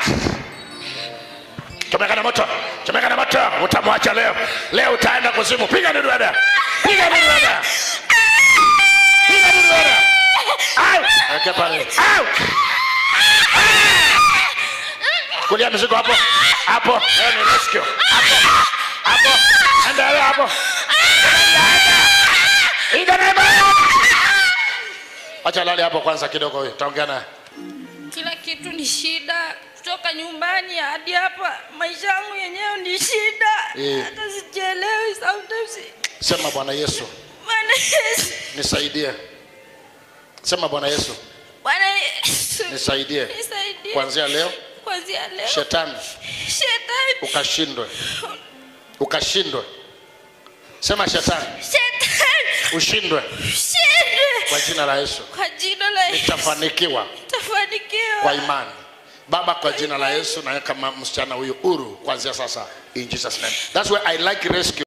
chomeka na moto chomeka na moto utamwacha leo leo utaenda kuzimu piga dudu dada piga dudu dada piga dudu dada au weke pale au kulia mizigo hapo hapo leo ni rescue hapo hapo enda wewe hapo Ida na Acha lale hapo kwanza kidogo huyo. Taongea naye. kila kitu ni shida kutoka nyumbani hadi hapa maisha yangu yenyewe ni shida Eh. hata sijielewi sometimes Sema Bwana Yesu, Bwana Yesu nisaidie. Sema Bwana Yesu, Bwana Yesu nisaidie. nisaidie Kuanzia leo kuanzia leo shetani shetani ukashindwe. Ukashindwe. Sema shetani shetani ushindwe shinde kwa jina la Yesu. kwa jina la Yesu Nitafanikiwa tafanikiwa kwa imani. Baba, kwa jina la Yesu naweka ma- msichana huyu huru kuanzia sasa in Jesus name. That's why I like rescue.